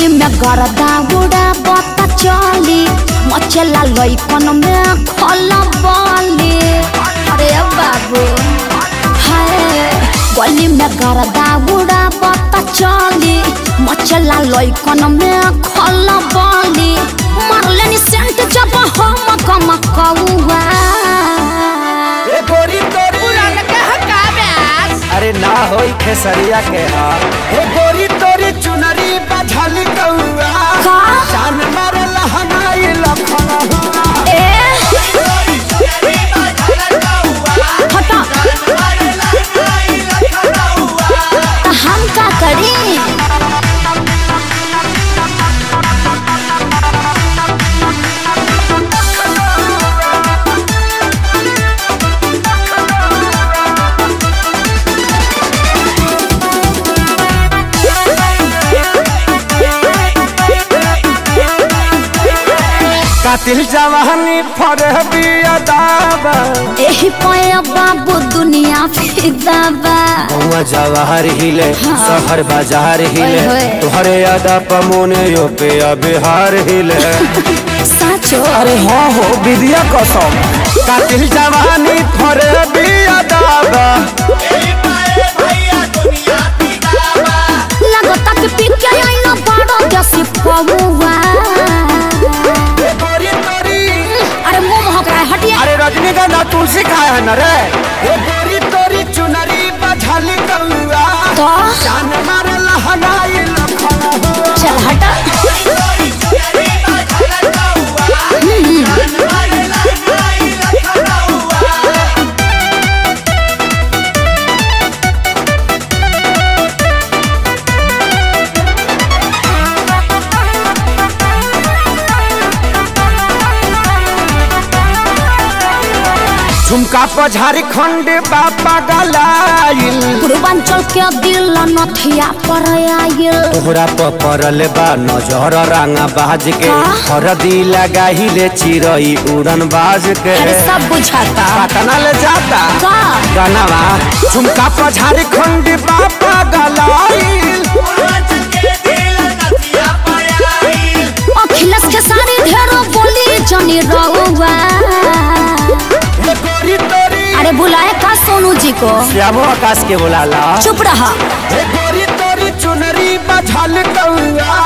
गली में गरदा उड़ा बता चली मचला लइकन में खल बली अरे बाबू हाय गली में गरदा उड़ा बता चली मचला लइकन में खल बली मारले नि सेंट जब हम कम कौआ ए गोरी तोरी अरे ना होई खेसरिया के हाल हे गोरी तोरी चुनरी बझल कौआ का जान मार लहनाई लखन हुआ ए हटा त हम का करी कातिल जवानी फरे बिया दाबा एही पया बाबू दुनिया फिदा बा हुआ जवाहर हिले शहर बाजार हिले ओए होए। तुहरे यादा पमोने यो पे बिहार हिले साचो अरे हाँ हो विद्या कसम कातिल जवानी फरे बिया दाबा लगता कि पी के आइना बड़ो जैसी पौवा ए गोरी तोरी अरे मुंह महक रहा है हटिए अरे रजनीगंधा तुलसी खाए है न रे ए गोरी तोरी चुनरी बझल कौआ तो जान मार लहनाई लखन हुआ चल हटा झुमका पर झारखंड बापा गलाइल पूर्वांचल के दिल नथिया पर आइल तोहरा पर पड़ल बा नजर रंगा बाज के का? हरदी लगाहिले चिरई उड़न बाज के अरे सब बुझाता पटना ले जाता का गनवा झुमका पर झारखंड बापा गलाइल अखिलेश के सारी ढेरो बोली जनी रउआ हे गोरी तोरी अरे बुलाए का सोनू जी को श्यामो आकाश के बुलाला चुप रहा हे गोरी तोरी चुनरी बझल कौआ